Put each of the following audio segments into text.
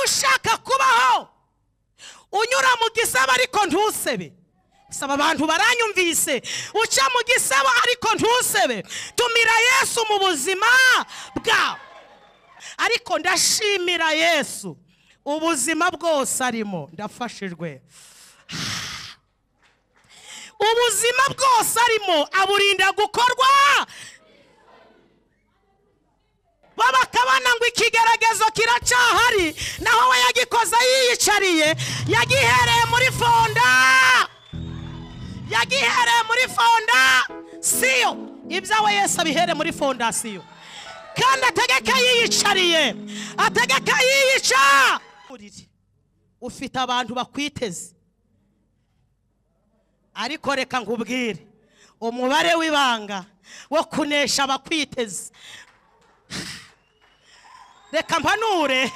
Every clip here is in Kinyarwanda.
ushaka kubaho unyura mu gisabo ariko ntusebe saba abantu baranyumvise uca mu gisabo ariko ntusebe tumira yesu mu buzima bwawe ariko ndashimira yesu ubuzima bwose arimo ndafashijwe ubuzima bwose arimo aburinda gukorwa babakabana ngo ikigeragezo kiracyahari naho we yagikoze yiyicariye yagihereye muri fonda yagihereye muri fonda siyo ibyawe yese abihere muri fondasiyo kandi ategeka yiyicariye ategeka yiyica ufite abantu bakwiteze ariko reka nkubwire umubare w'ibanga wo kunesha abakwiteze reka mpanure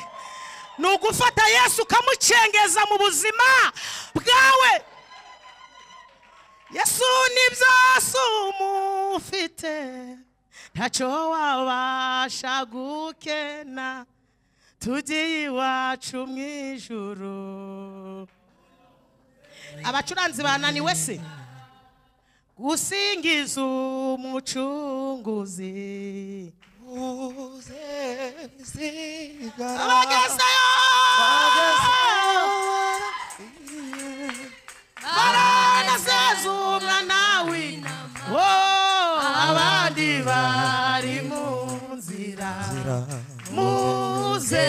ni ugufata yesu ukamucengeza mu buzima bwawe yesu ni byose umufite ntacyo wabasha gukena tugiye iwacu mu ijuru abacuranzi bananiwe se gusingiza umucunguzi abagezeyo baranasezumwa nawe wo abandi bari mu nzira muze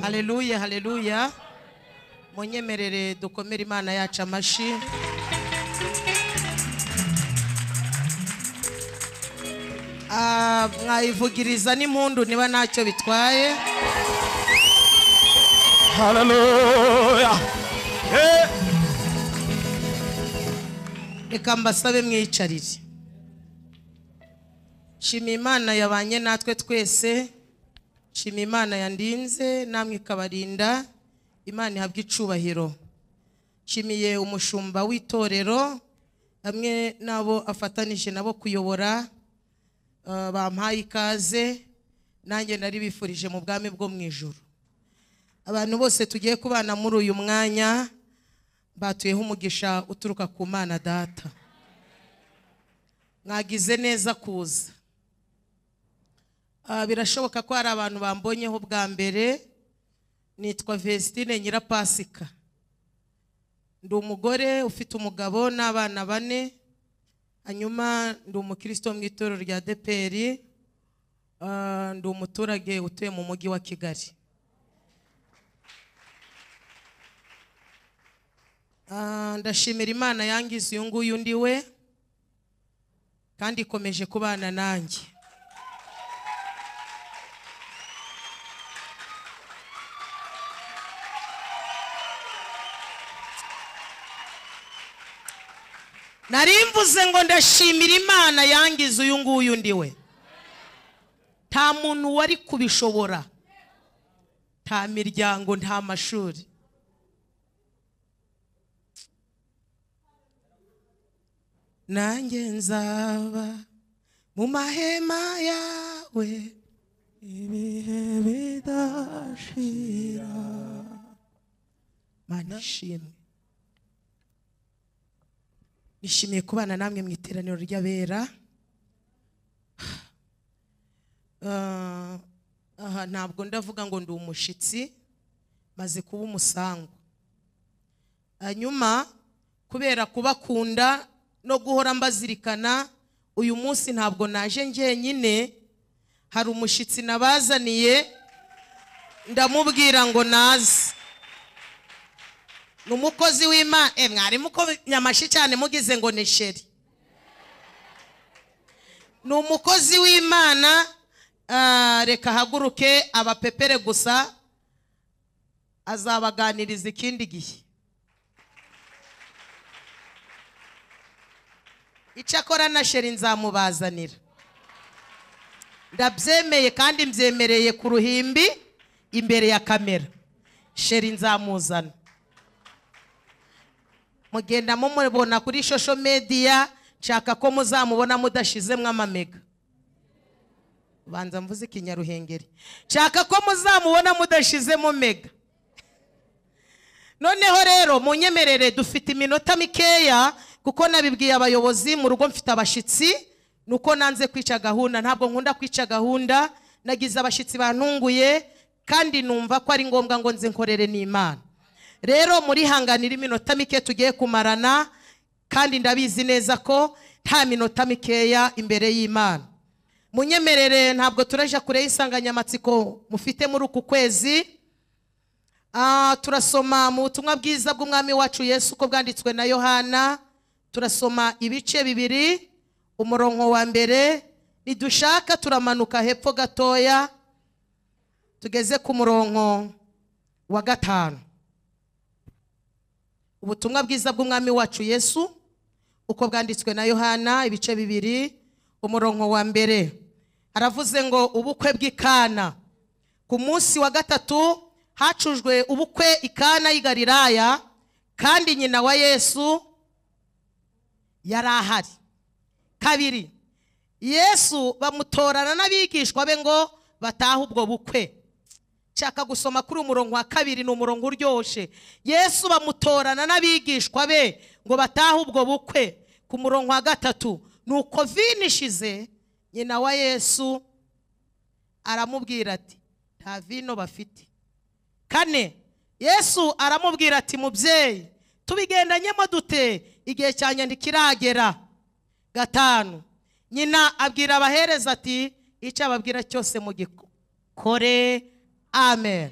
haleluya haleluya munyemerere dukomere imana yacu amashyi Ah, mwayivugiriza n'impundu niba ntacyo bitwaye Hallelujah. Eh, reka mbasabe mwiyicarire shima imana yabanye natwe twese shima imana yandinze namwe ikabarinda imana ihabwe icubahiro nshimiye umushumba w'itorero hamwe n'abo afatanije nabo kuyobora eh, bampaye ikaze nanjye nari bifurije mu bwami bwo mu ijoro abantu bose tugiye kubana muri uyu mwanya batuyeho umugisha uturuka ku mana data mwagize neza kuza Ah, birashoboka ko hari abantu bambonyeho bwa mbere nitwa Vestine Nyirapasika ndi umugore ufite umugabo n'abana bane hanyuma ndi umukristo mu itorero rya deperi ndi umuturage utuye mu mujyi wa kigali Ah, ndashimira imana yangize uyu nguyu ndi we kandi ikomeje kubana nanjye nari mvuze ngo ndashimira imana yangize uyu nguyu ndi we nta muntu wari kubishobora nta miryango nta mashuri nanjye nzaba mu mahema yawe ibihe bidashira mana ishimwe nishimiye kubana namwe mu iteraniro ry'abera Ah, aha ntabwo ndavuga ngo ndi umushyitsi maze kuba umusango hanyuma kubera kubakunda no guhora mbazirikana uyu munsi ntabwo naje njyenyine hari umushyitsi nabazaniye ndamubwira ngo naze ni umukozi w'imana eh mwarimu uko nyamashi cyane mugize ngo ni sheri ni umukozi w'imana ah, reka ahaguruke abapepere gusa azabaganiriza ikindi gihe icyakora na sheri nzamubazanira ndabyemeye kandi mbyemereye ku ruhimbi imbere ya kamera sheri nzamuzana mugenda mumubona kuri shosho mediya nshaka ko muzamubona mudashizemo amamega banza mvuze ikinyaruhengeri nshaka ko muzamubona mudashizemo mega noneho rero munyemerere dufite iminota mikeya kuko nabibwiye abayobozi mu rugo mfite abashyitsi nuko nanze kwica gahunda ntabwo nkunda kwica gahunda nagize abashyitsi bantunguye kandi numva ko ari ngombwa ngo nze nkorere n'imana rero murihanganira iminota mike tugiye kumarana kandi ndabizi neza ko nta minota mikeya imbere y'imana munyemerere ntabwo turaje kure y'isanganyamatsiko mufite muri uku kwezi Ah, turasoma mu butumwa bwiza bw'umwami wacu yesu uko bwanditswe na yohana turasoma ibice bibiri umurongo wa mbere nidushaka turamanuka hepfo gatoya tugeze ku murongo wa gatanu ubutumwa bwiza bw'umwami wacu yesu uko bwanditswe na yohana ibice bibiri umurongo wa mbere aravuze ngo ubukwe bw'ikana ku munsi wa gatatu hacujwe ubukwe ikana y'i Galilaya kandi nyina wa yesu yari ahari kabiri yesu bamutorana n'abigishwa be ngo batahe ubwo bukwe nshaka gusoma kuri umurongo wa kabiri ni umurongo uryoshye yesu bamutorana n'abigishwa be ngo batahe ubwo bukwe ku murongo wa gatatu ni uko vini ishize nyina wa yesu aramubwira ati nta vino bafite kane yesu aramubwira ati mubyeyi tubigendanyemo dute igihe cyanjye ntikiragera gatanu nyina abwira abahereza ati icyo ababwira cyose mugikore amen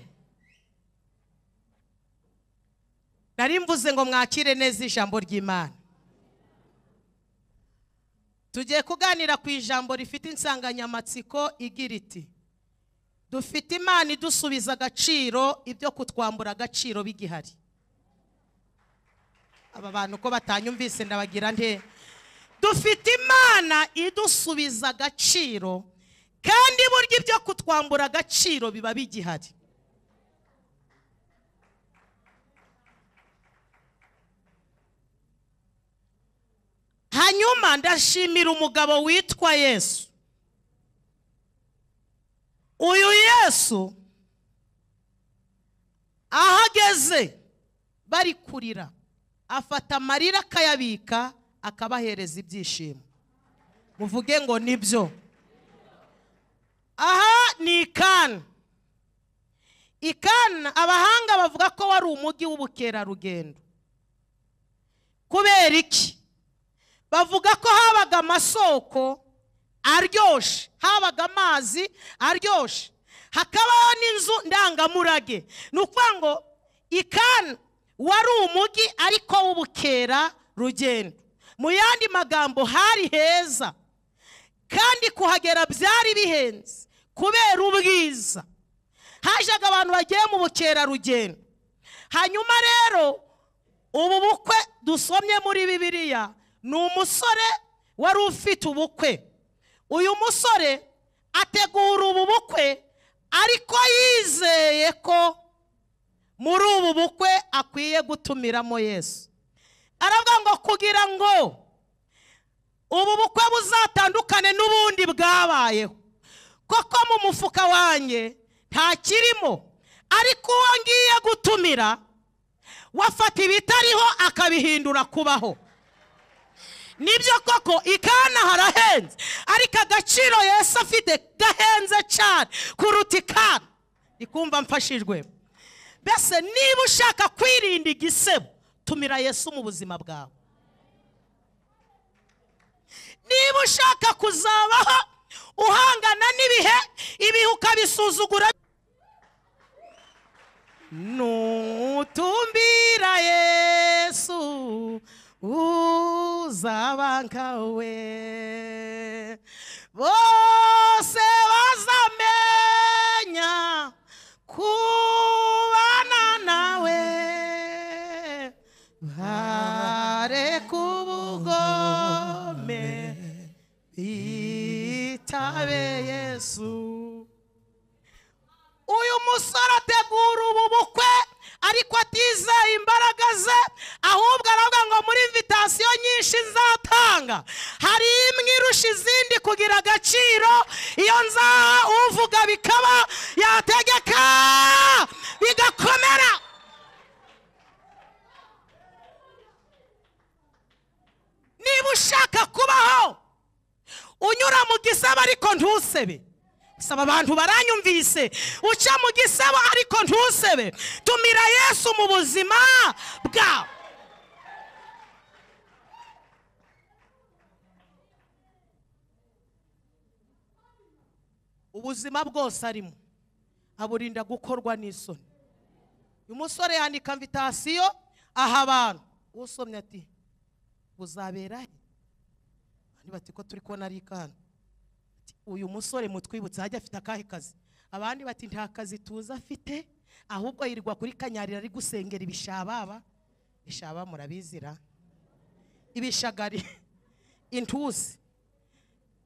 nari mvuze ngo mwakire neza ijambo ry'imana tugiye kuganira ku ijambo rifite insanganyamatsiko igira iti dufite imana idusubiza agaciro ibyo kutwambura agaciro bigihari aba bantu uko batanyumvise ndabagira nte dufite imana idusubiza agaciro kandi burya ibyo kutwambura agaciro biba bigihari hanyuma ndashimira umugabo witwa yesu uyu yesu aho ageze bari kurira afata amarira akayabika akabahereza ibyishimo muvuge ngo nibyo aha ni ikana ikana abahanga bavuga ko wari umujyi w'ubukerarugendo kubera iki bavuga ko habaga amasoko aryoshye habaga amazi aryoshye hakabaho n'inzu ndangamurage ni ukuvuga ngo ikana wari umujyi ariko w'ubukera rugendo mu yandi magambo hari heza kandi kuhagera byari bihenze kubera ubwiza hajaga abantu bagiye mu bukerarugendo hanyuma rero ubu bukwe dusomye muri bibiliya ni umusore wari ufite ubukwe uyu musore ategura ubu bukwe ariko yizeye ko muri ubu bukwe akwiye gutumiramo yesu aravuga ngo kugira ngo ubu bukwe buzatandukane n'ubundi bwabayeho koko mu mufuka wanjye nta kirimo ariko uwo ngiye gutumira wafata ibitariho akabihindura kubaho nibyo koko ikana harahenze ariko agaciro yesu afite gahenze cyane kuruta ikana ndikumva mfashijwe mbese niba ushaka kwirinda igisebo tumira yesu mu buzima bwawe niba ushaka kuzabaho uhangana n'ibihe ibihe ukabisuzugura nutumbira yesu uzabankawe bose bazamenya kubana nawe bare kubugome bitabe yesu uyu musore ategura ubu bukwe ariko atizeye imbaraga ze ahubwo aravuga ngo muri invitasiyo nyinshi nzatanga hari imwe irusha izindi kugira agaciro iyo nzaha uvuga bikaba yategeka bigakomera niba ushaka kubaho unyura mu gisabo ariko ntusebe saba abantu baranyumvise uca mu gisabo ariko ntusebe tumira yesu mu buzima bwawe ubuzima bwose arimo aburinda gukorwa n'isoni uyu musore yandika invitasiyo aha abantu usomye ati buzabera he abandi bati ko turi kubona ari ikana Ati, uyu musore mutwibutse hajya afite akahe kazi abandi bati nta kazi tuzi afite ahubwo yirirwa kuri kanyarira ari gusengera ibishababa ibishaba murabizira ibishagari intusi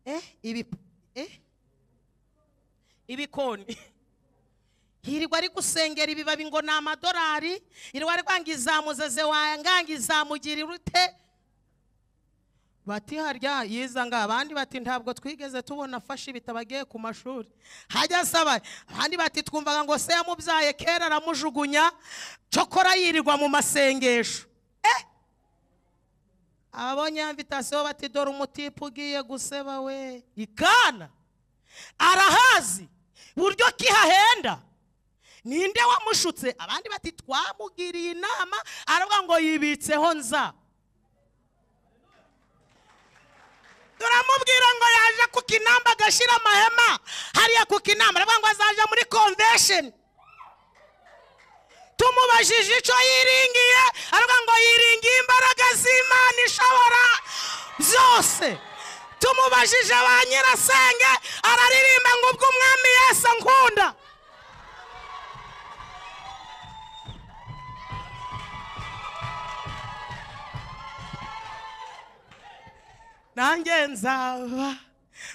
eh, ibi, eh, ibikoni hirirwa ari gusengera ibibabi ngo ni amadorari yirirwa ari kwanga izamuzeze wanganga izamugirira ute bati harya yizanga abandi bati ntabwo twigeze tubona afashe ibitabo agiye ku mashuri hajya asaba abandi bati twumvaga ngo se yamubyaye kera aramujugunya cokora yirirwa mu masengesho Eh! abonye ya mvitasiyo bati dore umutipe ugiye guseba we ikana arahazi buryo kihahenda ninde wamushutse abandi bati twamugiriye inama aravuga ngo yibitseho nza turamubwira ngo yaje ku kinamba agashyira amahema hariya ku kinamba aravuga ngo azaje muri konvesheni tumubajije icyo yiringiye aravuga ngo yiringiye imbaraga z'imana ishobora byose tumubajije ba nyirasenge araririmba ngo ubwo umwami yesu nkunda nanjye nzaba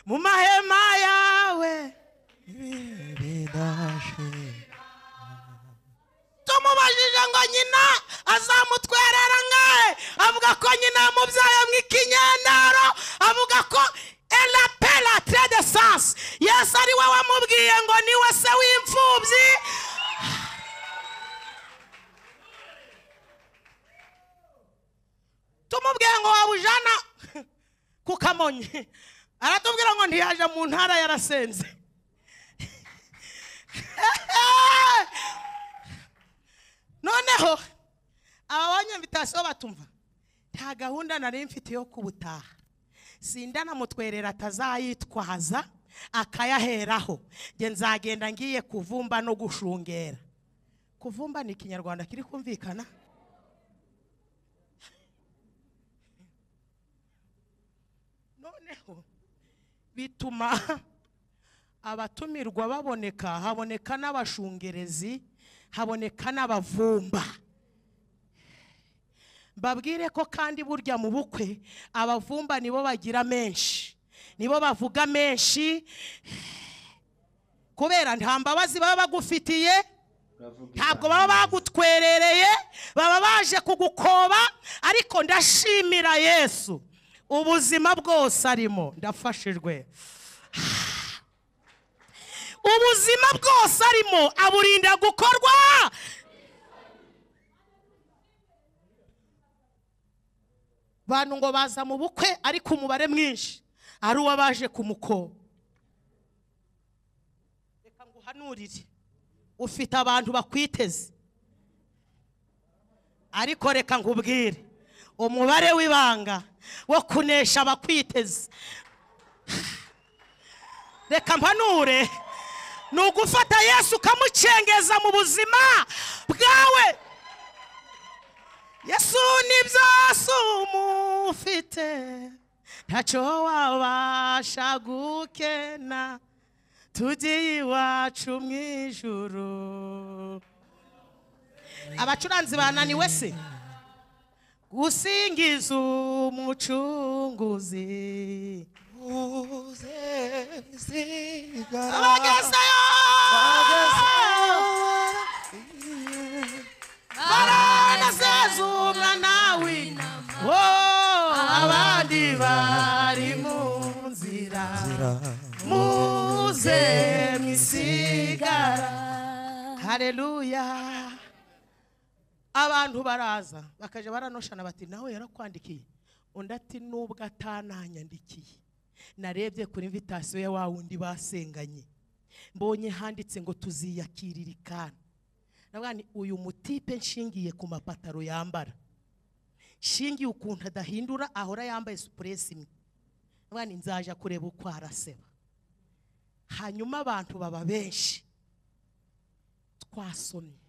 mu mahema yawe tumubajije ngo nyina azamutwerera ngahe avuga ko nyina yamubyaye mu ikinyendaro avuga ko elapela terede sasi yesu ari we wamubwiye ngo niwe se w'imfubyi tumubwiye ngo wabujana ku kamonyi aratubwira ngo ntiyaje mu ntara yarasenze noneho ababonye invitasiyo batumva nta gahunda nari mfite yo kubutaha sinda namutwerera atazayitwaza akayaheraho nge nzagenda ngiye kuvumba no gushungera kuvumba ni ikinyarwanda kiri kumvikana noneho bituma abatumirwa baboneka haboneka n'abashungerezi haboneka n'abavumba mbabwire ko kandi burya mu bukwe abavumba nibo bagira menshi nibo bavuga menshi kubera nta mbabazi baba bagufitiye ntabwo baba bagutwerereye baba baje kugukoba ariko ndashimira yesu ubuzima bwose arimo ndafashijwe ubuzima bwose arimo aburinda gukorwa bantu ngo baza mu bukwe ariko umubare mwinshi ari uwo baje kumukoba reka nguhanurire ufite abantu bakwiteze ariko reka nkubwire umubare w'ibanga wo kunesha abakwiteze reka mpanure ni ugufata yesu ukamucengeza mu buzima bwawe yesu ni byose umufite ntacyo wabasha gukena tugiye iwacu mu ijuru abacuranzi bananiwe se gusingiza umucunguzi abagezeyo baranezeza umwana abandi bari mu nzira muze mwisigara hareruya abantu baraza bakajya baranoshana bati nawe yarakwandikiye undi ati nubwo atananyandikiye narebye kuri invitasiyo ya wa wundi basenganye mbonye handitse ngo tuziyakiririkana navuga nti uyu mutipe nshingiye ku mapataro yambara shingiye ukuntu adahindura ahora yambaye supuresi imwe navuga nti nzaja kureba uko araseba hanyuma abantu baba benshi twasomye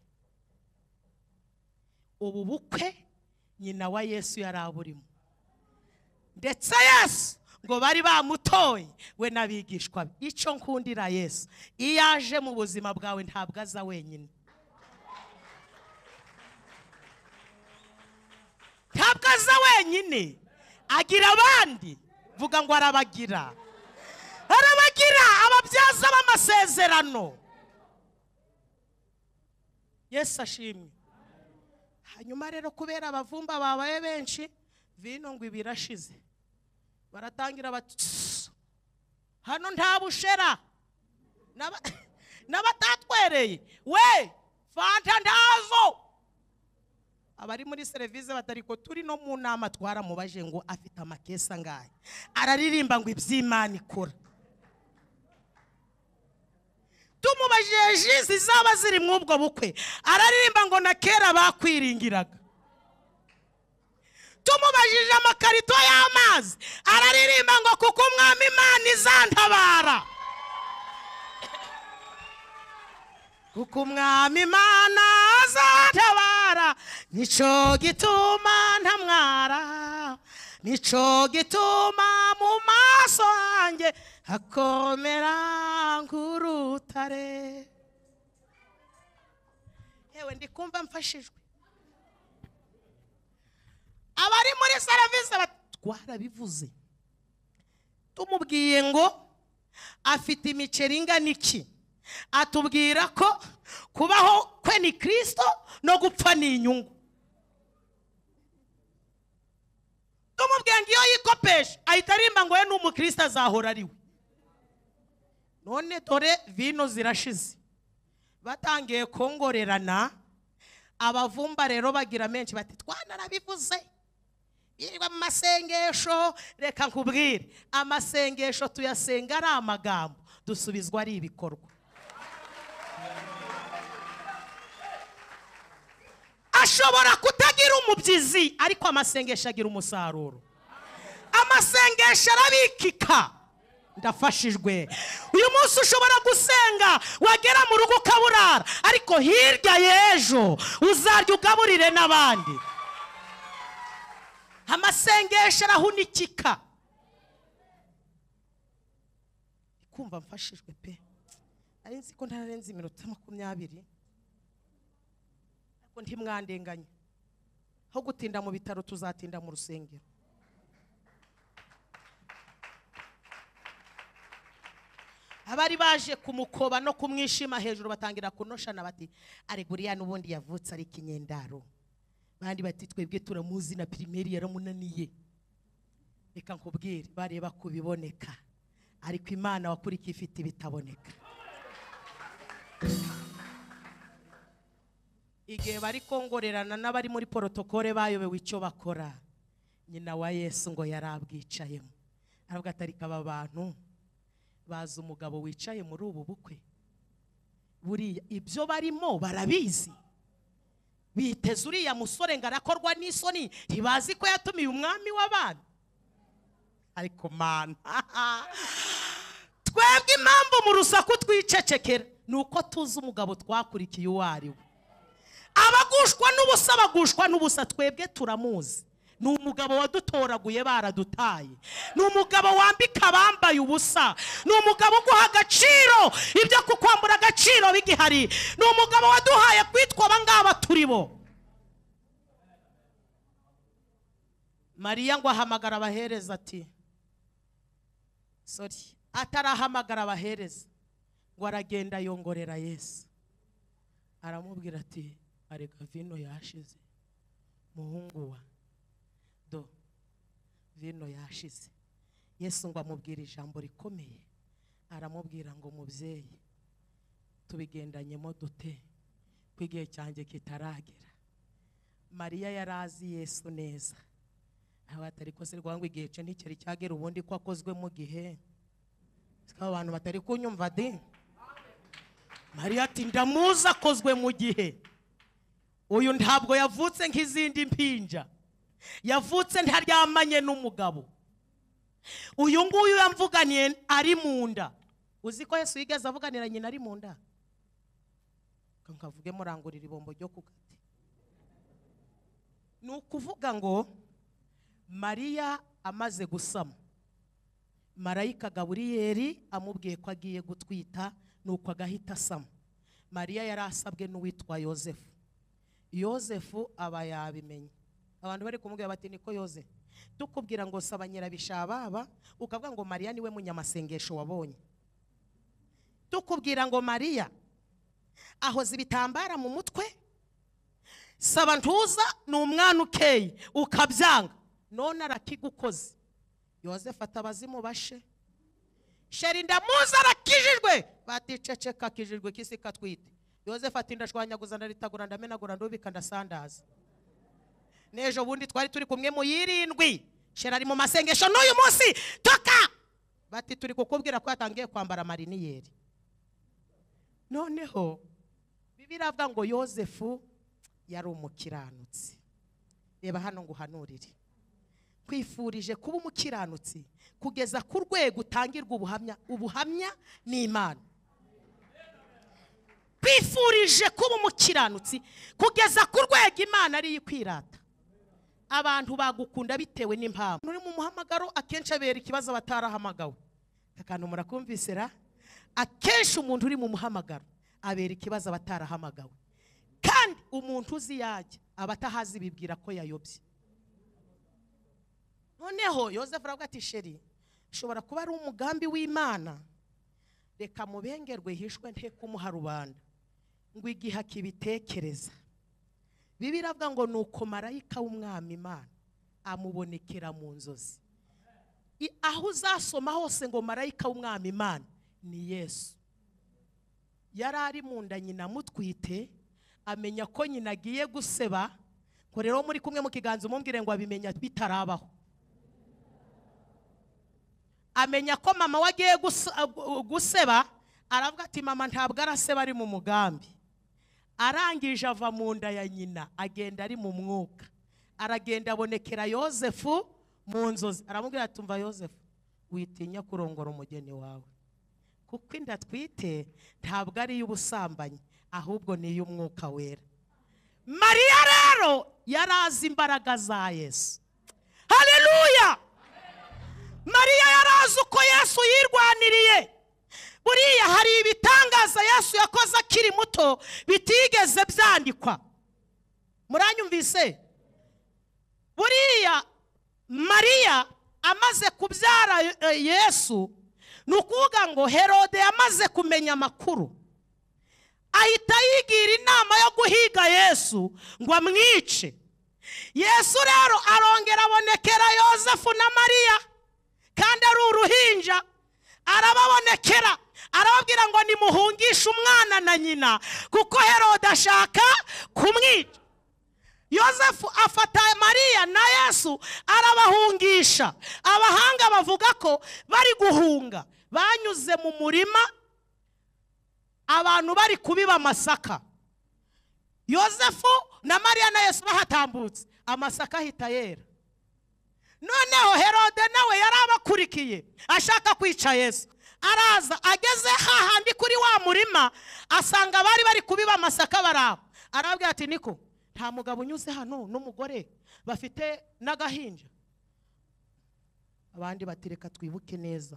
ubu bukwe nyina wa yesu yari aburimo ndetse yesu ngo bari bamutoye we n'abigishwa be icyo nkundira yesu iyo aje mu buzima bwawe ntabwo aza wenyine ntabwo aza wenyine agira abandi vuga ngo arabagira arabagira ababyaza b'amasezerano yesu ashimwe hanyuma rero kubera abavumba babaye benshi vino ngo ibi irashize baratangira bati "Tss, hano nta bushera N'aba- n'abatatwereye we fanta ndazo abari muri serivisi batariko turi no mu nama twaramubaje ngo afite amakesi angahe araririmba ngo iby'imana ikora tumubajije ji zizaba ziri muri ubwo bukwe araririmba ngo na kera bakwiringiraga tumubajije amakarito y'amazi araririmba ngo kuko umwami imana izantabara kuko umwami imana azatabara nico gituma ntamwara nico gituma mu maso hanjye hakomera nk'urutare yewe ndi kumva mfashijwe abari muri serivisi bat- twarabivuze tumubwiye ngo afite imiceri ingana iki atubwira ko kubaho kwe ni kirisito no gupfa ni inyungu tumubwiye ngo iyo yikopesha ahita arimba ngo we ni umukristo azahora ari we none dore vino zirashize batangiye kongorerana abavumba rero bagira menshi bati twanarabivuze yirirwa mu masengesho reka nkubwire amasengesho tuyasenga ari amagambo dusubizwa ari ibikorwa ashobora kutagira umubyizi ariko amasengesho agira umusaruro amasengesho arabikika ndafashijwe uyu munsi ushobora gusenga wagera mu rugo ukaburara ariko hirya y'ejo uzarya ugaburire n'abandi amasengesho arahunikika kumva mfashijwe pe nari nzi ko ntararenze iminota makumyabiri ariko ntimwandenganye aho gutinda mu bitaro tuzatinda mu rusengero abari baje kumukoba no kumwishima hejuru batangira kunoshana bati areguriya n'ubundi yavutse ari ikinyendaro bandi bati twebwe turamuzi na pirimeri yaramunaniye reka nkubwire bareba ku biboneka ariko imana wakurikiye ifite ibitaboneka igihe bari kongorerana n'abari muri porotokole bayobewe icyo bakora nyina wa yesu ngo yari abwicayemo aravuga ati ariko aba bantu bazi umugabo wicaye muri ubu bukwe buriya ibyo barimo barabizi biteze uriya musore ngo arakorwa n'isoni ntibazi ko yatumiye umwami w'abana ariko mana twebwe impamvu mu rusaku twicecekera ni uko tuzi umugabo twakurikiye uwo ari we abagushwa n'ubusa bagushwa n'ubusa twebwe turamuzi ni umugabo wadutoraguye baradutaye ni umugabo wambika abambaye ubusa ni umugabo uguha agaciro ibyo kukwambura agaciro bigihari ni umugabo waduhaye kwitwa abangaba turi bo mariya ngo ahamagara abahereza ati sori atarahamagara abahereza ngo aragenda yongorera yesu aramubwira ati areka vino yashize muhungu wa do vino yashize yesu ngo amubwire ijambo rikomeye aramubwira ngo mubyeyi tubigendanyemo dute ko igihe cyanjye kitaragera mariya yari azi yesu neza aho atari ko se rwangu igihe cye nticyari cyagera ubundi ko akozwe mu gihe siko abantu batari kunyumva de mariya ati ndamuzi akozwe mu gihe uyu ntabwo yavutse nk'izindi mpinja yavutse ntaryamanye n'umugabo uyu nguyu yamvuganiye ari mu nda uzi ko yesu yigeze avuganira nyina ari mu nda Ngo nkavuge murangurira ibombo ryo ku gati ni ukuvuga ngo mariya amaze gusama marayika gaburiyeri amubwiye ko agiye gutwita nuko agahita asama mariya yari asabwe n'uwitwa yosefu yosefu aba yabimenye abantu bari kumubwira bati niko yosefu tukubwira ngo saba nyirabishababa ukavuga ngo mariya niwe munyamasengesho wabonye tukubwira ngo mariya ahoza ibitambara mu mutwe saba ntuza ni umwana ukeye ukabyanga none arakigukoze yosefu atabazimu bashe sheri ndamuzi arakijijwe baticeceka akijijwe kisi katwite yosefu ati ndashwanyaguza ndaritagura ndamenagura ndubika ndasandaza n'ejo bundi twari turi kumwe mu y'irindwi sheri ari mu masengesho n'uyu munsi toka bati turi kukubwira ko yatangiye kwambara mariniyeri noneho bibiliya iravuga ngo yosefu yari umukiranutsi reba hano ngo uhanurire twifurije kuba umukiranutsi kugeza ku rwego utangirwa ubuhamya ubuhamya ni imana twifurije kuba umukiranutsi kugeza ku rwego imana ariyo ikwirata abantu bagukunda bitewe n'impamvu uri mu muhamagaro akenshi abera ikibazo batarahamagawe aka kantu murakumvise ra akenshi umuntu uri mu muhamagaro abera ikibazo abatarahamagawe kandi umuntu uzi yajya aba atahazi bibwira ko yayobye noneho yosefu aravuga ati sheri ushobora kuba ari umugambi w'imana reka mubengerwe hishwe nte kumuha rubanda ngo igihe akibitekereza bibi iravuga ngo ni uko marayika w'umwami imana amubonekera mu nzozi I- aho uzasoma hose ngo marayika w'umwami imana ni yesu yari ari mu nda nyina mutwite amenya ko nyina agiye guseba ngo rero muri kumwe mu kiganza umumbwire ngo abimenya bitarabaho amenya ko mama we agiye gusa- uh, guseba aravuga ati mama ntabwo araseba ari mu mugambi arangije ava mu nda ya nyina agenda ari mu mwuka aragenda abonekera yosefu mu nzozi aramubwira ati umva yosefu witinya kurongora umugeni wawe kuko inda twite ntabwo ari iy'ubusambanyi ahubwo ni iy'umwuka wera mariya rero yari azi imbaraga za yesu haleluya mariya yari azi uko yesu yirwaniriye buriya hari ibitangaza yesu yakoze akiri muto bitigeze byandikwa muranyumvise buriya mariya amaze kubyara eh, yesu ni ukuvuga ngo herode yamaze kumenya amakuru ahita yigira inama yo guhiga yesu ngo amwice yesu rero arongera abonekera yosefu na mariya kandi ari uruhinja arababonekera arababwira ngo nimuhungishe umwana na nyina kuko herode ashaka kumwica yosefu afata mariya na yesu arabahungisha abahanga bavuga ko bari guhunga banyuze mu murima abantu bari kubiba amasaka yosefu na mariya na yesu bahatambutse amasaka ahita yera noneho herode nawe yari abakurikiye ashaka kwica yesu araza ageze hahandi kuri wa murima asanga bari bari kubiba amasaka baraho arabwira ati niko nta mugabo unyuze hano n'umugore bafite n'agahinja abandi bati reka twibuke neza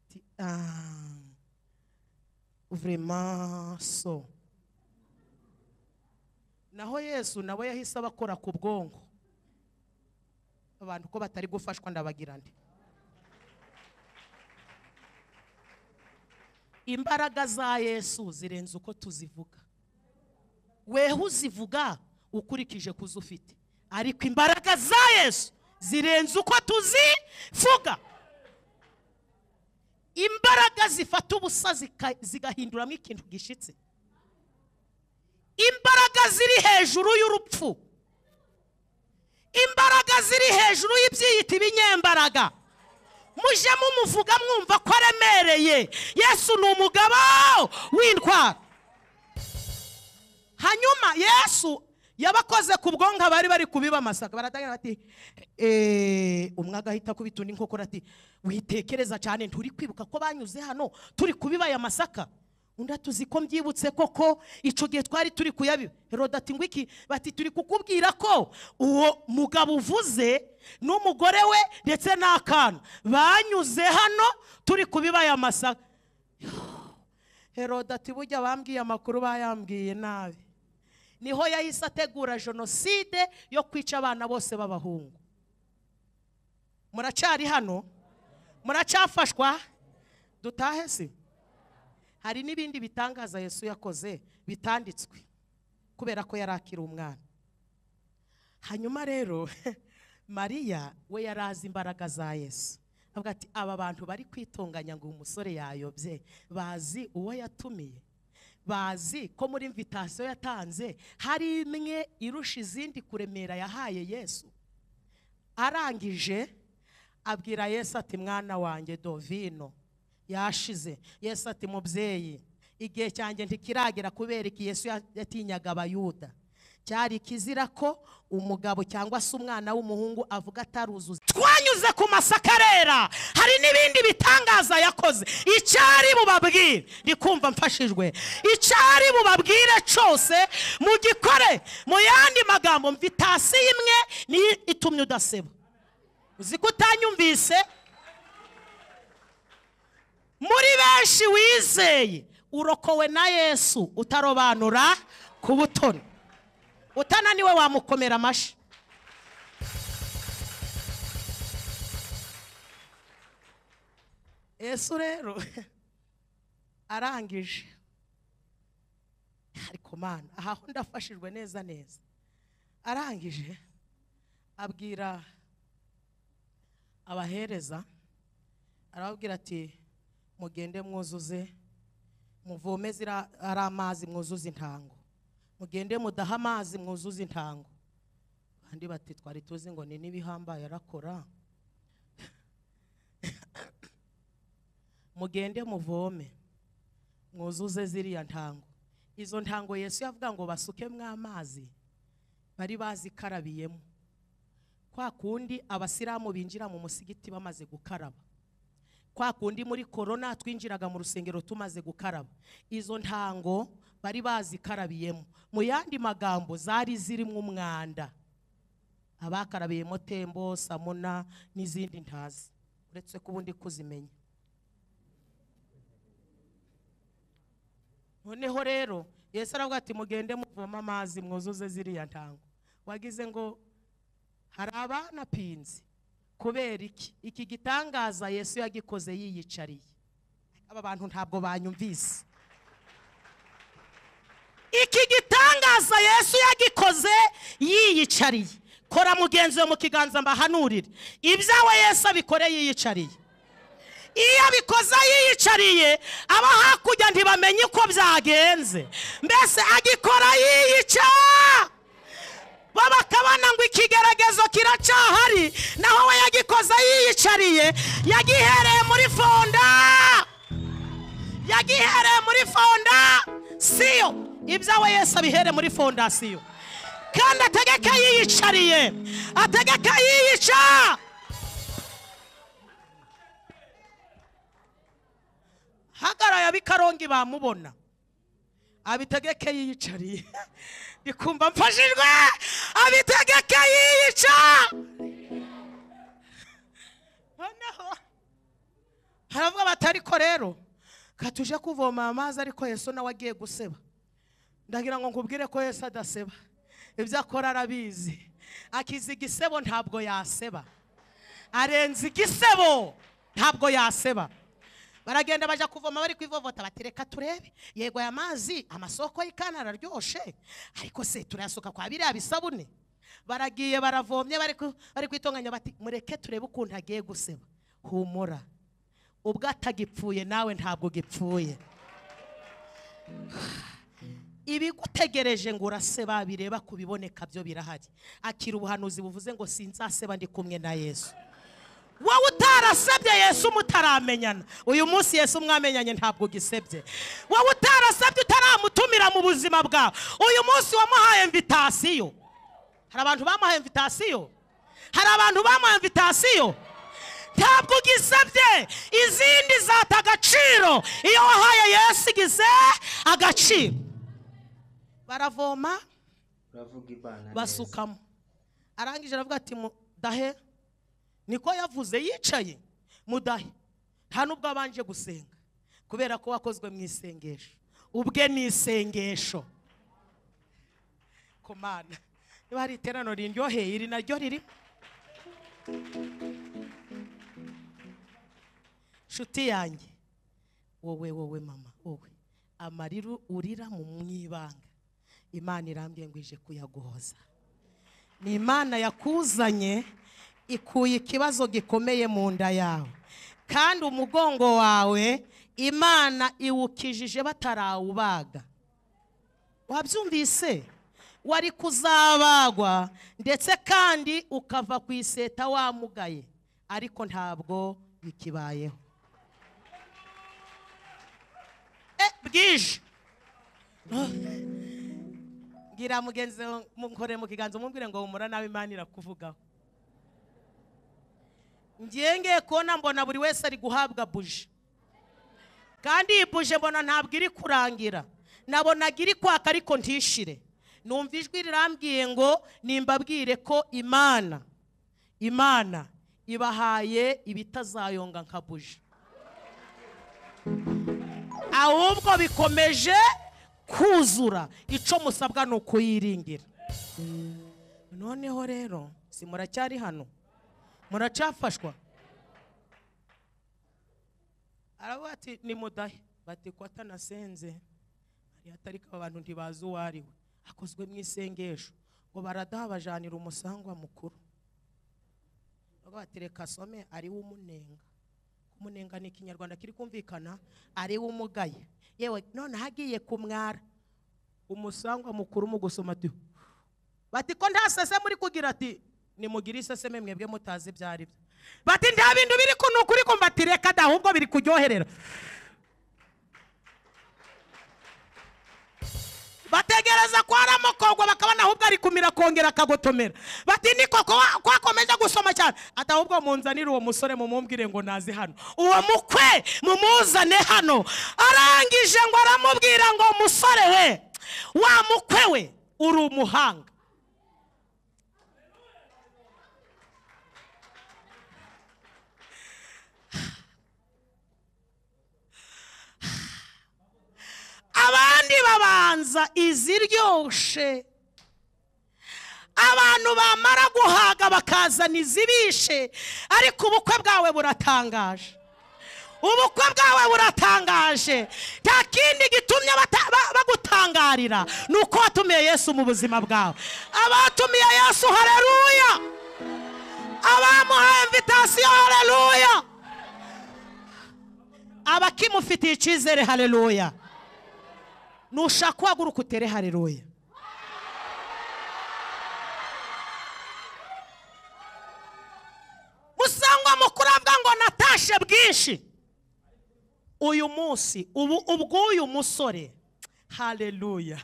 Ati, "Ah, vraiment so naho yesu nawe yahise abakora ku bwonko abantu ko batari gufashwa ndabagira nde imbaraga za yesu zirenze uko tuzivuga weho uzivuga ukurikije kuzo ufite ariko imbaraga za yesu zirenze uko tuzivuga imbaraga zifata ubusa zika- zigahinduramo ikintu gishitse imbaraga ziri hejuru y'urupfu imbaraga ziri hejuru y'ibyiyita ibinyembaraga mujye mumuvuga mwumva ko aremereye yesu ni umugabo w'indwara hanyuma yesu yabakoze ku bwonko abari bari kubibamasaka baratangira bati "Eh, umwe agahita akubita undi nkokora ati witekereza cyane nturi kwibuka ko banyuze hano turi kubibaya masaka undi atuzi ko mbyibutse koko icyo gihe twari turi kuyabiba heroda ati ngwiki bati turi kukubwira ko uwo mugabo uvuze n'umugore we ndetse n'akana banyuze hano turi kubibaya masaka heroda ati burya bambwiye amakuru bayambwiye nabi niho yahise ategura jenoside yo kwica abana bose b'abahungu muracari hano muracafashwa dutahe si hari n'ibindi bitangaza yesu yakoze bitanditswe kubera ko yari akiri umwana hanyuma rero mariya we yari azi imbaraga za yesu avuga ati aba bantu bari kwitunganya ngo uyu musore yayobye bazi uwo yatumiye bazi ko muri imvitasiyo yatanze hari imwe irusha izindi kuremera yahaye yesu arangije abwira yesu ati mwana wanjye dovino yashize yesu ati mubyeyi igihe cyanjye ntikiragera kubera iki yesu ya- yatinyaga abayuda cyari ikizira ko umugabo cyangwa se umwana w'umuhungu avuga ataruzuza twanyuze ku masakarera hari n'ibindi bitangaza yakoze icyari bubabwire ndi kumva mfashijwe icyari bubabwire cyose mugikore mu yandi magambo mvitasiyo imwe niyo itumye udaseba uzi ko utanyumvise muri benshi wizeye urokowe na yesu utarobanura ku butoni utananiwe wamukomera amashyi yesu rero arangije ariko mana ahaho ndafashijwe neza neza arangije abwira abahereza arababwira ati mugende mwuzuze muvome zira- ari amazi mwuzuze intango mugende mudahe amazi mwuzuze intango kandi bati twari tuzi ngo ni n'ibihambaye arakora mugende muvome mwuzuze ziriya ntango izo ntango yesu yavuga ngo basukemwe amazi bari bazikarabiyemo kwa kundi abasilamu binjira mu musigiti bamaze gukaraba kwa kundi muri korona twinjiraga mu rusengero tumaze gukaraba izo ntango bari bazikarabiyemo mu yandi magambo zari zirimo umwanda abakarabiyemo tembo samuna n'izindi ntazi uretse ko ubundi kuzimenya noneho rero yesu aravuga ati mugende muvoma amazi mwuzuze ziriya ntango wagize ngo hari abanapinze kubera iki iki gitangaza yesu yagikoze yiyicariye aba bantu ntabwo banyumvise iki gitangaza yesu yagikoze yiyicariye kora mugenzi we mu kiganza mbahanurire ibyawe yesu abikore yiyicariye iyo abikoze yiyicariye aba hakurya ntibamenye uko byagenze mbese agikora yiyica bo bakabona ngo ikigeragezo kiracyahari naho we yagikoze yiyicariye yagihereye muri fonda yagihereye muri fonda siyo ibyawe yesu abihere muri fondasiyo kandi ategeka yiyicariye ategeka yiyica hagaraye ab'ikarongi bamubona abitegeke yiyicariye ndikumva mfashijwe abitegeke yiyica noneho haravuga bati ariko rero katuje kuvoma amazi ariko yesu nawe agiye guseba ndagira ngo nkubwire ko yesu adaseba ibyo akora arabizi akiza igisebo ntabwo yaseba arenze igisebo ntabwo yaseba baragenda bajya kuvoma bari kwivovota bati reka turebe yego aya mazi amasoko y'ikana araryoshe ariko se turayasuka kwa biriya bisabune baragiye baravomye bari ku- bari kwitonganya bati mureke turebe ukuntu agiye guseba humura ubwo atagipfuye nawe ntabwo gipfuye ibigutegereje ngo uraseba bireba ku biboneka byo birahari akira ubuhanuzi buvuze ngo sinzaseba ndi kumwe na yesu wowe utarasabye yesu mutaramenyana uyu munsi yesu mwamenyanye ntabwo ugisebye wowe utarasabye utaramutumira mu buzima bwawe uyu munsi wamuhaye invitasiyo hari abantu bamuhaye invitasiyo hari abantu bamuhaye invitasiyo ntabwo ugisabye izindi zata agaciro iyo wahaye yesu igize agaciro baravoma uravuga ibana neza basukamo arangije aravuga ati mudahe niko yavuze yicaye mudahe nta n'ubwo abanje gusenga kubera ko wakozwe mu isengesho ubwe ni isengesho ku mana niba hari iterano riryoheye iri naryo riri nshuti yanjye wowe wowe mama wowe amarira urira mu mwibanga imana irambwiye ngo ije kuyaguhoza ni imana yakuzanye ikuye ikibazo gikomeye mu nda yawe kandi umugongo wawe imana iwukijije batarawubaga wabyumvise wari kuzabagwa ndetse kandi ukava ku iseta wamugaye ariko ntabwo bikibayeho Eh, bwije bwira mugenzi wawe, mukore mu kiganza umubwire ngo humura nawe imana irakuvugaho ngiye ngiye kubona mbona buri wese ari guhabwa buji kandi iyi buje mbona ntabwo iri kurangira nabonaga iri kwaka ariko ntishire numva ijwi rirambwiye ngo nimbabwire ko imana imana ibahaye ibitazayonga nka buji ahubwo bikomeje kuzura icyo musabwa ni ukuyiringira noneho rero si muracyari hano muracafashwa aravuga ati ni mudahe bati ko atanasenze hari atariko abantu ntibazi uwo ari we akozwe mu isengesho ngo baradaha bajanira umusangwa mukuru Baravuga bati reka asome ari we umunenga kumunenga ni ikinyarwanda kiri kumvikana ari we umugaye yewe noneho agiye kumwara umusangwa mukuru mu gusoma ati bati ko nta sese muri kugira ati nimugire isese mwe mwebwe mutazi ibyo ari byo bati nta bintu biri ku ni ukuri kumva ati reka da ahubwo biri kuryoherera bategereza ko haramukogwa bakabona ahubwo ari kumira akongera akagotomera bati ni koko wa- ko akomeza gusoma cyane ati ahubwo munzanire uwo musore mumumbwire ngo naze hano uwo mukwe mumuzane hano arangije ngo aramubwira ngo musore we wa mukwe we uri umuhanga abandi babanza iziryoshe abantu bamara guhaga bakazana izibishe ariko ubukwe bwawe buratangaje ubukwe bwawe buratangaje nta kindi gitumye bata- ba- bagutangarira ni uko watumiye yesu mu buzima bwawe abatumiye yesu hareruya abamuhaye invitasiyo hareruya abakimufitiye icyizere hareruya nushaka uhaguruka utere hareruya musangwa mukuru avuga ngo natashe bwinshi uyu munsi ubu ubw'uyu musore hareruya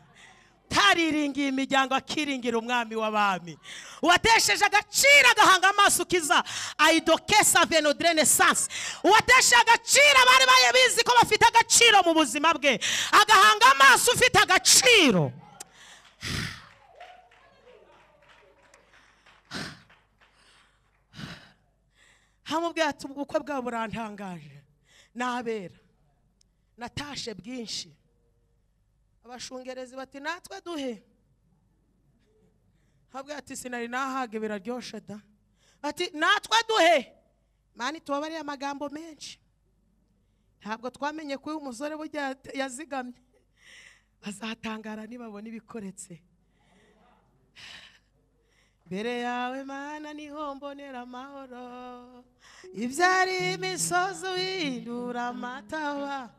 tariringiye imiryango akiringira umwami w'abami uwatesheje agaciro agahanga amaso ukiza aidokesa venodrenesanse uwatesheje agaciro abari baye bizi ko bafite agaciro mu buzima bwe agahanga amaso ufite agaciro hamubwira ati ubukwe bwabo burantangaje nabera natashe bwinshi abashungerezi bati natwe duhe habwa ati sinari nahaga biraryoshe da ati natwe duhe mani tubabariye amagambo menshi ntabwo twamenye ko uyu musore burya yat- yazigamye bazatangara nibabona ibikoretse mbere yawe mana niho mbonera amahoro ibyari imisozi uhindura amataba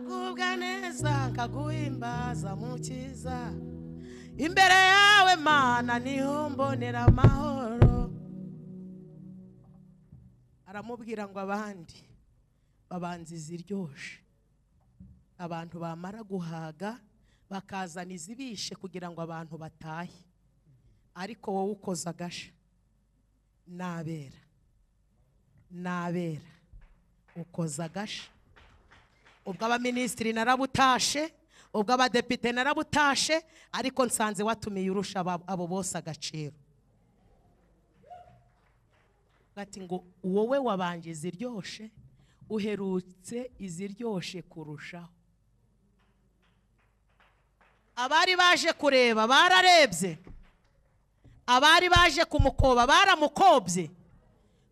kugubwa neza nkaguhimbaza mukiza imbere yawe mana niho mbonera amahoro aramubwira ngo abandi babanza iziryoshe abantu bamara guhaga bakazana izibishe kugira ngo abantu batahe ariko wowe ukoze agasha nabera nabera ukoza agasha ubwo abaminisitiri narabutashe ubwo abadepite narabutashe ariko nsanze watumiye urusha abo bose agaciro bati ngo wowe wabanje iziryoshe uherutse iziryoshe kurushaho abari baje kureba bararebye abari baje kumukoba baramukobye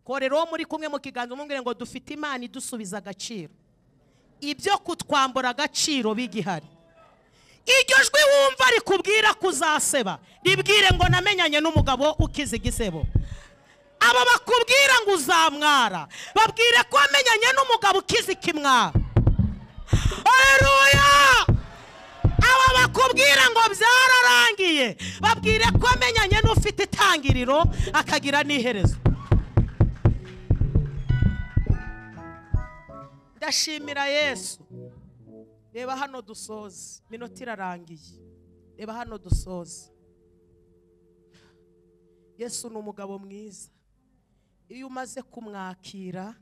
korera uwo muri kumwe mu kiganza umubwire ngo dufite imana idusubiza agaciro ibyo kutwambura agaciro bigihari iryo jwi wumva rikubwira kuzaseba ribwire ngo namenyanye n'umugabo ukize igisebo abo bakubwira ngo uzamwara babwire ko wamenyanye n'umugabo ukize ikimwara haruya aba bakubwira ngo byararangiye babwire ko amenyanye n'ufite itangiriro akagira n'iherezo ndashimira yesu reba hano dusoze minota irarangiye reba hano dusoze yesu ni umugabo mwiza iyo umaze kumwakira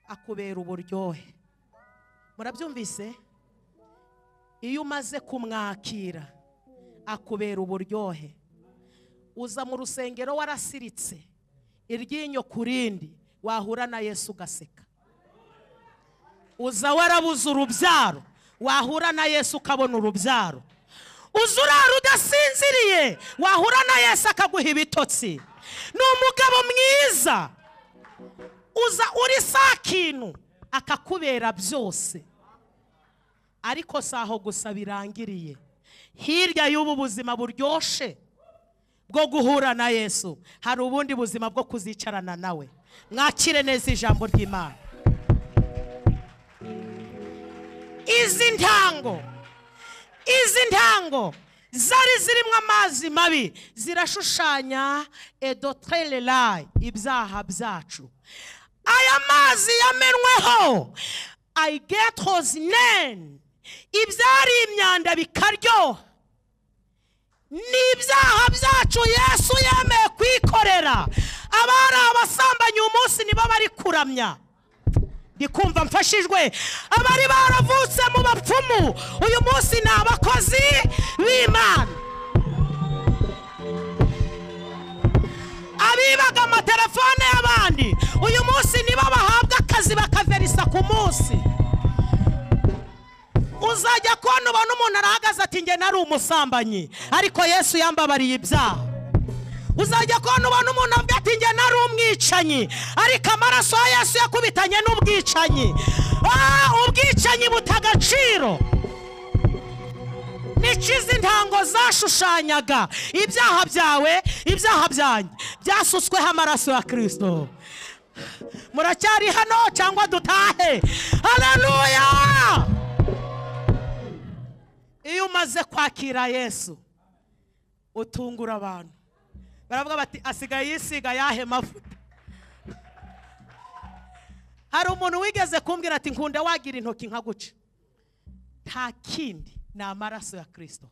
akubera uburyohe murabyumvise iyo umaze kumwakira akubera uburyohe uza mu rusengero warasiritse iryinyo ku rindi wahura na yesu ugaseka uza warabuze urubyaro wahura na yesu ukabona urubyaro uza urara udasinziriye wahura na yesu akaguha ibitotsi ni umugabo mwiza uza uri saa kintu akakubera byose ariko si aho gusa birangiriye hirya y'ubu buzima buryoshe bwo guhura na yesu hari ubundi buzima bwo kuzicarana nawe mwakire neza ijambo ry'imana izi ntango izi ntango zari zirimo amazi mabi zirashushanya edotererayi ibyaha byacu aya mazi yamenweho ayigetozi neni ibyari imyanda bikaryoha n'ibyaha byacu yesu yemeye kwikorera abari abasambanyi uyu munsi nibo bari kuramya ndikumva mfashijwe abari baravutse mu bapfumu uyu munsi ni abakozi b'imana abibaga amatelefone y'abandi uyu munsi nibo bahabwa akazi bakaverisa ku munsi uzajya kubona ubona umuntu arahagaze ati njye nari umusambanyi ariko yesu yambabariye ibyaha uzajya kubona ubona umuntu avuga ati njye nari umwicanyi ariko amaraso ya yesu yakubitanye n'ubwicanyi ubwicanyi buta agaciro nica izi ntango zashushanyaga ibyaha byawe ibyaha byanjye byasutsweho amaraso ya kirisito muracyari hano cyangwa dutahe hararuya iyo umaze kwakira yesu utungura abantu baravuga bati asigaye yisiga yahe mavuta hari umuntu wigeze kumbwira ati nkunda wagira intoki nkaguca nta kindi ni amaraso ya kirisito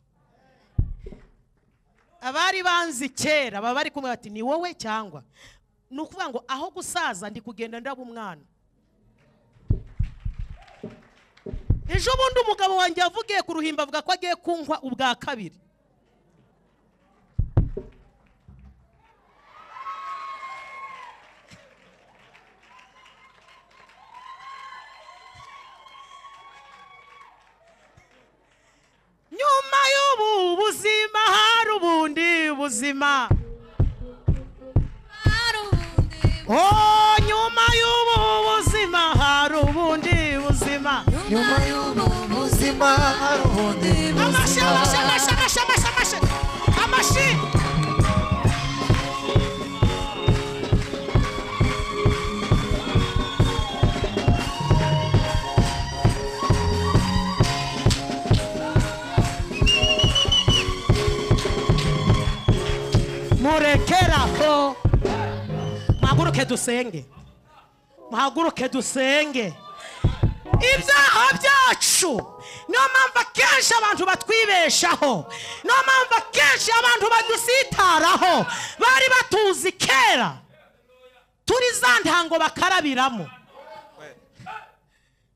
abari banzi kera baba bari kumwe bati ni wowe cyangwa ni ukuvuga ngo aho gusaza ndi kugenda ndaba umwana ejo bundi umugabo wanjye yavugiye ku ruhimbi avuga ko agiye kunywa ubwa kabiri nyuma y'ubu buzima hari ubundi buzima nyuma y'ubu buzima hari ubundi buzima nyuma y'ubu buzima hari ubundi buzima amashyi amashyi amashyi amashyi amashyi amashyi yo muhaguruke dusenge muhaguruke dusenge ibyaha byacu niyo mpamvu akenshi abantu batwibeshaho niyo mpamvu akenshi abantu badusitaraho bari batuzi kera turi za ntango bakarabiramo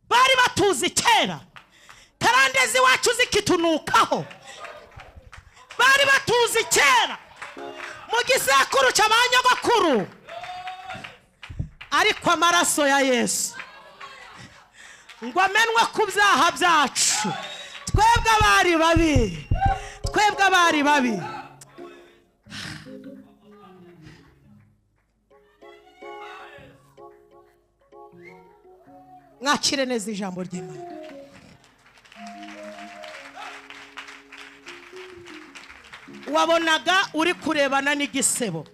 bari batuzi kera karandezi wacu zikitunukaho bari batuzi kera mu gisekuru cy'abanyabakuru ariko amaraso ya yesu ngo amenwe ku byaha byacu twebwe abari babi twebwe abari babi mwakire neza ijambo ry'imana wabonaga uri kurebana n'igisebo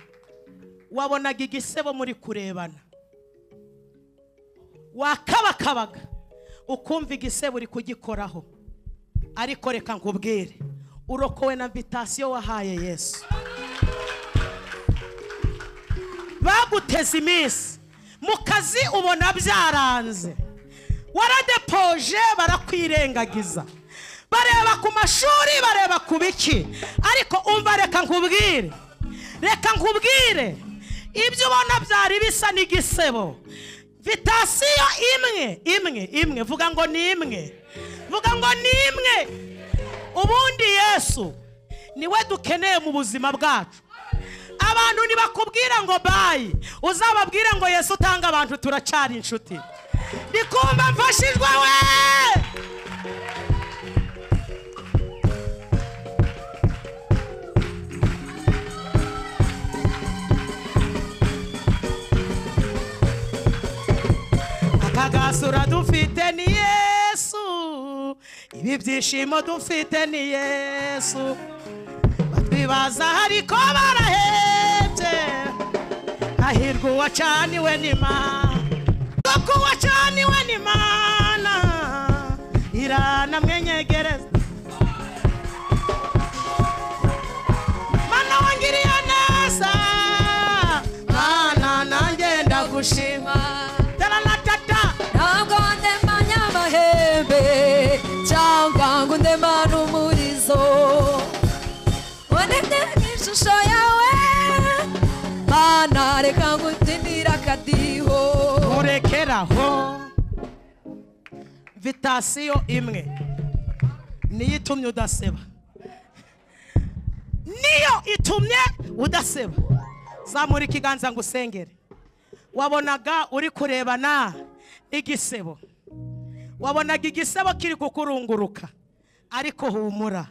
wabonaga igisebo muri kurebana wakabakabaga ukumva igisebo uri kugikoraho ariko reka nkubwire urokowe na vitasiyo wahaye yesu baguteze iminsi mu kazi ubona byaranze waradepoje barakwirengagiza bareba ku mashuri bareba ku biki ariko umva reka nkubwire reka nkubwire ibyo ubona byari bisa n'igisebo vitasiyo imwe imwe imwe vuga ngo ni imwe vuga ngo ni imwe ubundi yesu niwe dukeneye mu buzima bwacu abantu ntibakubwira ngo bayi uzababwire ngo yesu utanga abantu turacyari inshuti ndikumva mfashijwe we akagasura dufite ni yesu ibi byishimo dufite ni yesu batwibaza ariko barahebye hahirwa uwacaniwe n'imana kuko uwacaniwe n'imana irana mwenyegereza mana wangiriye neza mana nanjye ndagushima taranatata ntabwo ndemanya amahembe cyangwa ngo ndemane umurizo wandemye ishusho yawe mana reka ngutindire akadiho urekeraho vitasiyo imwe niyo itumye udaseba niyo itumye udaseba zamura ikiganza ngo usengere wabonaga uri kurebana n'igisebo wabonaga igisebo kiri kukurunguruka ariko humura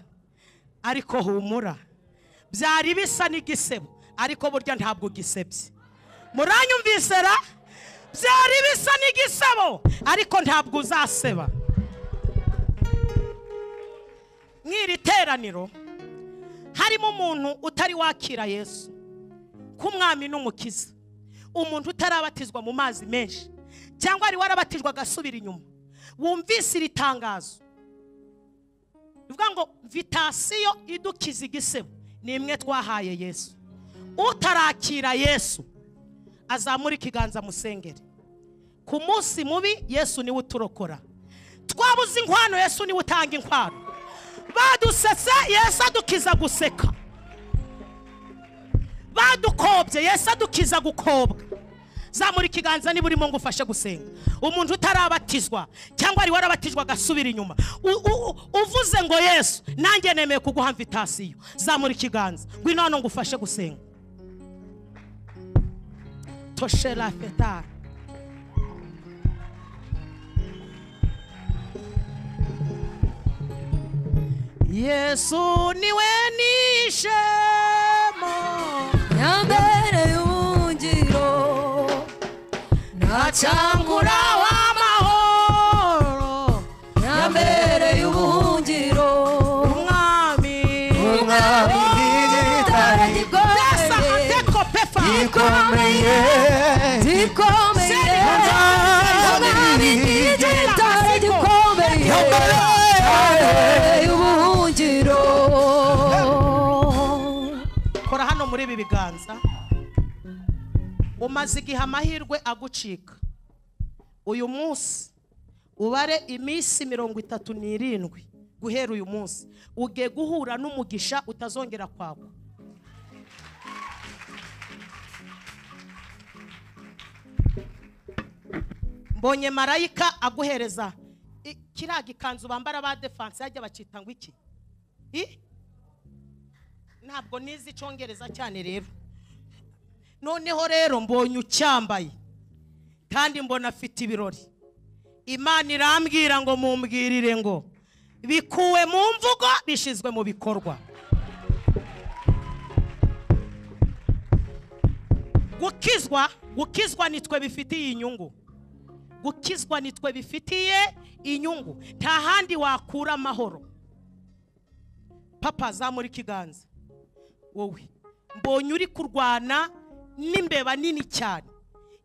ariko humura byari bisa n'igisebo ariko burya ntabwo ugisebye muranyumvise ra byari bisa n'igisebo ariko ntabwo uzaseba mw'iri teraniro harimo umuntu utari wakira yesu k'umwami n'umukiza umuntu utarabatizwa mu mazi menshi cyangwa wari warabatijwe agasubira inyuma wumvise iri tangazo rivuga ngo vitasiyo idukiza igisebo ni imwe twahaye yesu utarakira yesu azamura ikiganza musengere ku munsi mubi yesu niwe uturokora twabuze inkwano yesu niwe utanga inkwano badusetse yesu adukiza guseka badukobye yesu adukiza gukobwa zamura ikiganza niba urimo ngo ufashe gusenga umuntu utarabatizwa cyangwa wari warabatijwe agasubira inyuma U- u- uvuze ngo yesu nanjye nemeye kuguha mvitasiyo zamura ikiganza ngwino hano ngo ufashe gusenga toshera fetara yesu niwe nishemo nyambere y'ubungiro Acangura ntacangura w'amahoro nyambere y'ubuhungiro umwami umwami gikomeye yasahate kopefa gikomeye gikomeye Umwami igitare gikomeye nyambere y'ubuhungiro kora hano muri ibi biganza umaze igihe amahirwe agucika uyu munsi ubare iminsi mirongo itatu n'irindwi guhera uyu munsi uge guhura n'umugisha utazongera kwagwa mbonye marayika aguhereza i- kiriya gikanzu bambara ba defanse yajya bakita ngo iki I? ntabwo nizi icyongereza cyane rero noneho rero mbonye ucyambaye kandi mbona afite ibirori imana irambwira ngo mumbwirire ngo bikuwe mu mvugo bishyizwe mu bikorwa gukizwa gukizwa nitwe bifitiye inyungu gukizwa nitwe bifitiye inyungu nta handi wakura amahoro papa zamura ikiganza wowe mbonye uri kurwana n'imbeba nini cyane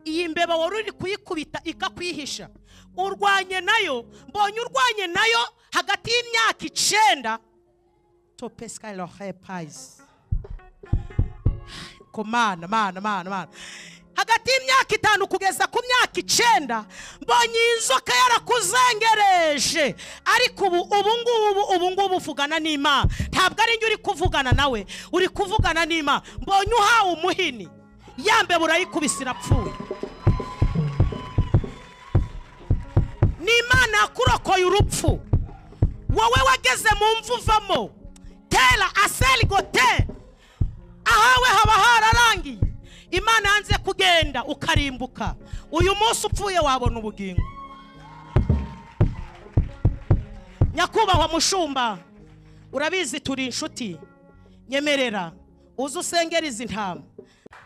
iyi mbeba wari uri kuyikubita ikakwihisha urwanye nayo mbonye urwanye nayo hagati y'imyaka icenda topesikarirahe payizi ko mana mana mana mana hagati y'imyaka itanu kugeza ku myaka icenda mbonye iyi nzoka yarakuzengereje ariko ubu ubu ngubu ubu ngubu uvugana n'imana ntabwo ari njye uri kuvugana nawe uri kuvugana n'imana mbonye uhawe umuhini yambe burayikubise irapfuye ni imana yakurokoye urupfu wowe wageze mu mvu uvamo tera aseri goteri ahawe haba hararangiye imana yanze kugenda ukarimbuka uyu munsi upfuye wabona ubugingo nyakubahwa mushumba urabizi turi inshuti nyemerera uze usengera izi ntama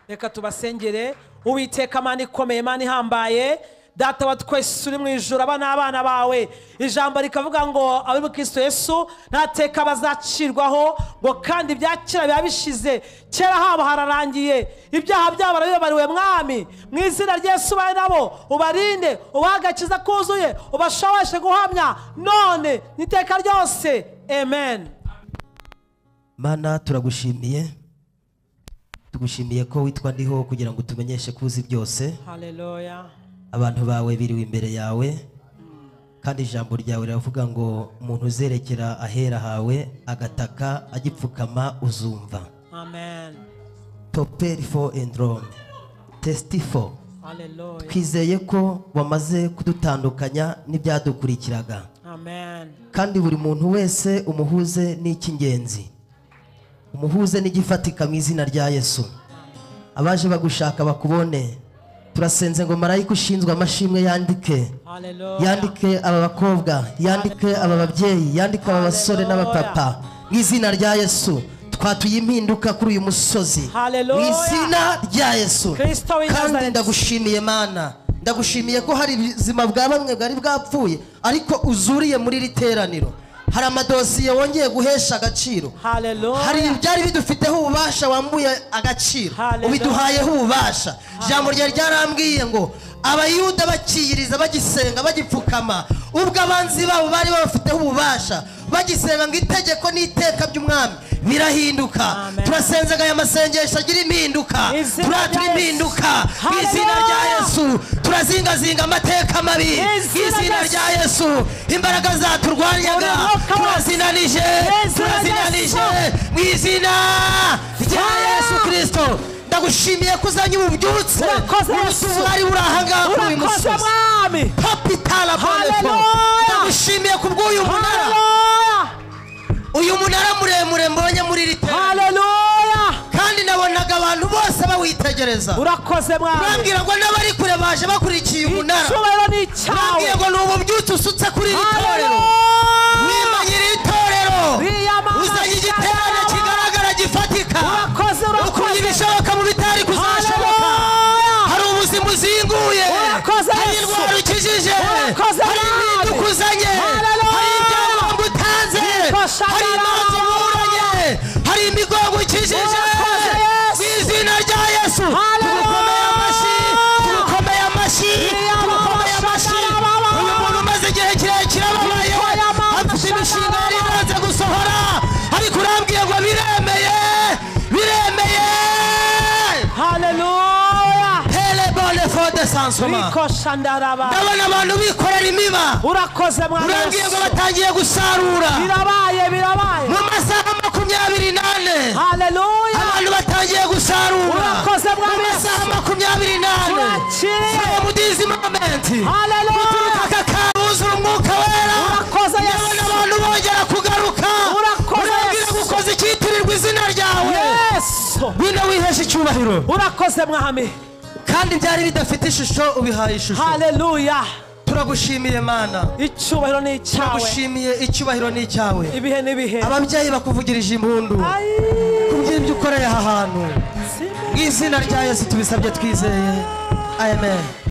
reka tubasengere uwiteka mana ikomeye mana ihambaye data wa twese uri mu ijoro aba ni abana bawe ijambo rikavuga ngo abari mu kristo yesu nta teka bazacirwaho ngo kandi ibya kera biba bishize kera habo hararangiye ibyaha byabo barabibabariwe mwami mu izina ry'yesu ubane nabo ubarinde ubahe agakiza kuzuye ubashoboshe guhamya none n'iteka ryose amen mana turagushimiye tugushimiye ko witwa ndiho kugira ngo tumenyeshe ko uzi byose haleluya abantu bawe biriwe imbere yawe kandi ijambo ryawe riravuga ngo umuntu uzerekera ahera hawe agataka agipfukama uzumva amen toperi fo endi rome tesiti fo haleluya twizeye ko wamaze kudutandukanya n'ibyadukurikiraga amen kandi buri muntu wese umuhuze n'icy'ingenzi umuhuze n'igifatika mu izina rya yesu abaje bagushaka bakubone turasenze ngo marayika ushinzwe amashimwe yandike haleluya yandike aba bakobwa yandike aba babyeyi yandike aba basore n'abapapa mu izina rya yesu twatuye impinduka kuri uyu musozi mu Hallelujah. izina rya yesu Kristo w'i kandi Nazareti. ndagushimiye mana ndagushimiye ko hari ubuzima bwa bamwe bwari bwapfuye ariko uzuriye muri iri teraniro hari amadosiye wongeye guhesha agaciro haleluya hari ibyari bidufiteho ububasha wambuye agaciro Hallelujah. ubiduhayeho ububasha ijambo ryawe ryarambwiye ngo abayuda bakiyiriza bagisenga bagipfukama ubwo abanzi babo bari babafiteho ububasha bagisenga ngo itegeko n'iteka by'umwami birahinduka Amen. turasenzaga aya masengesho agira impinduka Izina turatura rya Yesu. impinduka mu izina rya Hallelujah. yesu turazingazinga amateka mabi mu Izina izina rya rya yesu imbaraga zaturwanyaga Buri mwuka wose. turazinanije Yesu turazinanije mu izina rya Fire! yesu kirisito ndagushimiye ko uzanye ububyutse Urakoze ubutu Yesu. bwari buri ahangaha kuri uyu urakoze musozi mwami papitala bonepo Hallelujah. ndagushimiye ku bw'uyu munara haleluya uyu munara muremure mbonye muri iri tera haleluya kandi nabonaga abantu bose bawitegereza urakoze mwami urambwira ngo n'abari kure baje bakurikiye umunara icyubahiro ni urambwiye icyawe ngo ni ububyutse usutse kuri iri torero haleluya wima nyiri itorero Biyamamaza uzanye igiterane kigaragara gifatika urakoze ukuye urakoze ibishoboka mu bitari kuzashoboka haleluya hari ubuzima uzinguye Urakoze, hari Yesu. indwara ukijije Urakoze, hari Mwami. impinduka uzanye Hallelujah. hari ibyangombwa utanze Nikoshagara. hari imanza uburanye hari imigongo ukijije Urakoze, Yesu. mu izina rya yesu Hallelujah. tugukomeye amashyi tugukomeye amashyi Nikoshagara. tugukomeye amashyi uyu muntu umaze igihe kirekire ababaye Nikoyamama. afite imishinga yari ibanze gusohora ariko urambwiye ngo biremeye biremeye haleluya Hey! badasansoma rikosha ndaraba ndabona abantu bikorera imiba urakoze mwana wa urangiye ngo Yesu. batangiye gusarura birabaye birabaye mu masaha makumyabiri n'ane haleluya abantu batangiye gusarura Urakoze, mu Mwami Yesu. masaha makumyabiri n'ane Turakire. from this moment haleluya aka karuzura umwuka wera Urakoze, Yesu. ndabona abantu bongera kugaruka Urakoze, urabwira Yesu. gukoze icyitirirwa izina ryawe yesu wino wihesha icyubahiro urakoze mwami kandi byari bidafite ishusho ubihaye ishusho haleluya turagushimiye mana icyubahiro ni icyawe turagushimiye icyubahiro ni icyawe ibihe n'ibihe ababyeyi bakuvugirije impundu ku by'ibyo ukoreye aha hantu mu izina rya yesu tubisabye twizeye amen